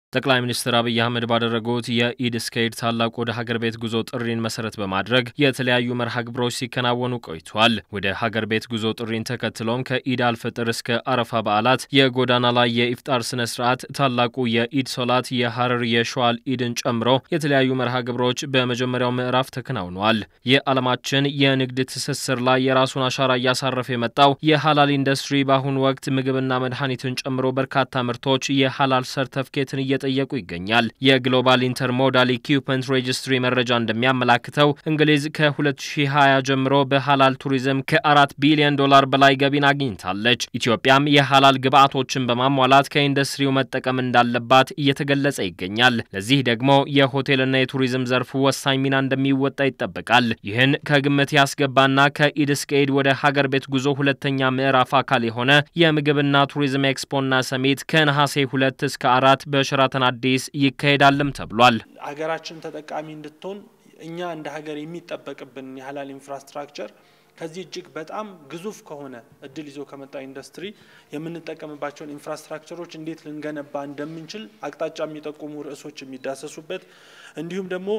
ጠቅላይ ሚኒስትር አብይ አህመድ ባደረጉት የኢድ እስከ ኢድ ታላቁ ወደ ሀገር ቤት ጉዞ ጥሪን መሰረት በማድረግ የተለያዩ መርሃ ግብሮች ሲከናወኑ ቆይቷል። ወደ ሀገር ቤት ጉዞ ጥሪን ተከትሎም ከኢድ አልፍጥር እስከ አረፋ በዓላት የጎዳና ላይ የኢፍጣር ስነ ስርዓት፣ ታላቁ የኢድ ሶላት፣ የሀረር የሸዋል ኢድን ጨምሮ የተለያዩ መርሃ ግብሮች በመጀመሪያው ምዕራፍ ተከናውነዋል። የዓለማችን የንግድ ትስስር ላይ የራሱን አሻራ እያሳረፈ የመጣው የሀላል ኢንዱስትሪ በአሁኑ ወቅት ምግብና መድኃኒትን ጨምሮ በርካታ ምርቶች የሀላል ሰርተፍኬትን እየ ጠየቁ ይገኛል። የግሎባል ኢንተርሞዳል ኢኩፕመንት ሬጅስትሪ መረጃ እንደሚያመላክተው እንግሊዝ ከ2020 ጀምሮ በሀላል ቱሪዝም ከአራት ቢሊዮን ዶላር በላይ ገቢን አግኝታለች። ኢትዮጵያም የሀላል ግብዓቶችን በማሟላት ከኢንዱስትሪው መጠቀም እንዳለባት እየተገለጸ ይገኛል። ለዚህ ደግሞ የሆቴልና የቱሪዝም ዘርፉ ወሳኝ ሚና እንደሚወጣ ይጠበቃል። ይህን ከግምት ያስገባና ከኢድ እስከ ኢድ ወደ ሀገር ቤት ጉዞ ሁለተኛ ምዕራፍ አካል የሆነ የምግብና ቱሪዝም ኤክስፖና ሰሚት ከነሐሴ ሁለት እስከ አራት በሸራ ሸራተን አዲስ ይካሄዳልም ተብሏል። ሀገራችን ተጠቃሚ እንድትሆን እኛ እንደ ሀገር የሚጠበቅብን የሀላል ኢንፍራስትራክቸር ከዚህ እጅግ በጣም ግዙፍ ከሆነ እድል ይዞ ከመጣ ኢንዱስትሪ የምንጠቀምባቸውን ኢንፍራስትራክቸሮች እንዴት ልንገነባ እንደምንችል አቅጣጫ የሚጠቁሙ ርዕሶች የሚዳሰሱበት እንዲሁም ደግሞ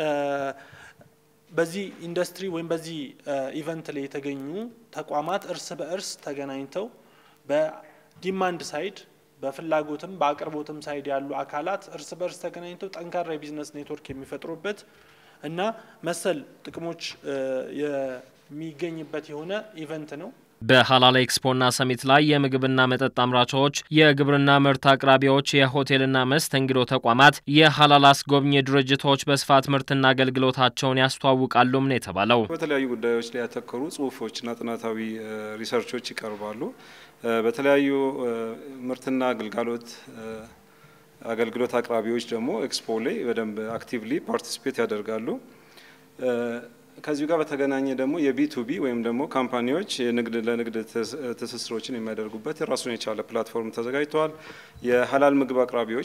በዚህ ኢንዱስትሪ ወይም በዚህ ኢቨንት ላይ የተገኙ ተቋማት እርስ በእርስ ተገናኝተው በዲማንድ ሳይድ በፍላጎትም በአቅርቦትም ሳይድ ያሉ አካላት እርስ በርስ ተገናኝተው ጠንካራ የቢዝነስ ኔትወርክ የሚፈጥሩበት እና መሰል ጥቅሞች የሚገኝበት የሆነ ኢቨንት ነው። በሀላል ኤክስፖና ሰሚት ላይ የምግብና መጠጥ አምራቾች፣ የግብርና ምርት አቅራቢዎች፣ የሆቴልና መስተንግዶ ተቋማት፣ የሀላል አስጎብኚ ድርጅቶች በስፋት ምርትና አገልግሎታቸውን ያስተዋውቃሉም ነው የተባለው። በተለያዩ ጉዳዮች ላይ ያተኮሩ ጽሁፎችና ጥናታዊ ሪሰርቾች ይቀርባሉ። በተለያዩ ምርትና አገልግሎት አገልግሎት አቅራቢዎች ደግሞ ኤክስፖ ላይ በደንብ አክቲቭሊ ፓርቲሲፔት ያደርጋሉ። ከዚሁ ጋር በተገናኘ ደግሞ የቢቱቢ ወይም ደግሞ ካምፓኒዎች የንግድ ለንግድ ትስስሮችን የሚያደርጉበት የራሱን የቻለ ፕላትፎርም ተዘጋጅተዋል። የሀላል ምግብ አቅራቢዎች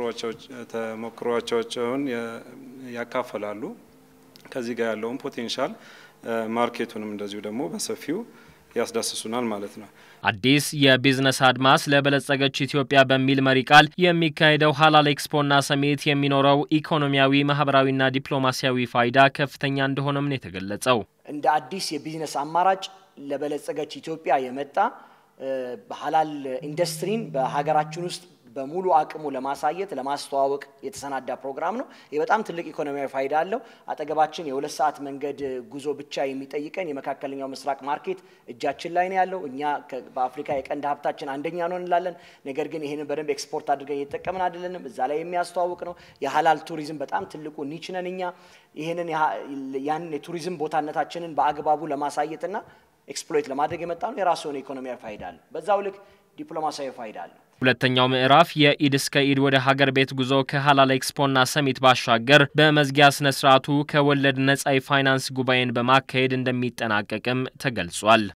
ተሞክሯቸውን ያካፈላሉ። ከዚህ ጋር ያለውን ፖቴንሻል ማርኬቱንም እንደዚሁ ደግሞ በሰፊው ያስዳስሱናል ማለት ነው። አዲስ የቢዝነስ አድማስ ለበለጸገች ኢትዮጵያ በሚል መሪ ቃል የሚካሄደው ሀላል ኤክስፖና ሰሚት የሚኖረው ኢኮኖሚያዊ፣ ማህበራዊና ዲፕሎማሲያዊ ፋይዳ ከፍተኛ እንደሆነም ነው የተገለጸው። እንደ አዲስ የቢዝነስ አማራጭ ለበለጸገች ኢትዮጵያ የመጣ ሀላል ኢንዱስትሪን በሀገራችን ውስጥ በሙሉ አቅሙ ለማሳየት ለማስተዋወቅ የተሰናዳ ፕሮግራም ነው። ይህ በጣም ትልቅ ኢኮኖሚያዊ ፋይዳ አለው። አጠገባችን የሁለት ሰዓት መንገድ ጉዞ ብቻ የሚጠይቀን የመካከለኛው ምስራቅ ማርኬት እጃችን ላይ ነው ያለው። እኛ በአፍሪካ የቀንድ ሀብታችን አንደኛ ነው እንላለን። ነገር ግን ይህንን በደንብ ኤክስፖርት አድርገን እየተጠቀምን አይደለንም። እዛ ላይ የሚያስተዋውቅ ነው። የሀላል ቱሪዝም በጣም ትልቁ ኒች ነን እኛ። ይህንን ያንን የቱሪዝም ቦታነታችንን በአግባቡ ለማሳየትና ኤክስፕሎይት ለማድረግ የመጣ ነው። የራሱ የሆነ ኢኮኖሚያዊ ፋይዳ አለው። በዛው ልክ ዲፕሎማሲያዊ ፋይዳ አለው። ሁለተኛው ምዕራፍ የኢድ እስከ ኢድ ወደ ሀገር ቤት ጉዞ ከሀላል ኤክስፖና ሰሚት ባሻገር በመዝጊያ ስነ ስርዓቱ ከወለድ ነጻ የፋይናንስ ጉባኤን በማካሄድ እንደሚጠናቀቅም ተገልጿል።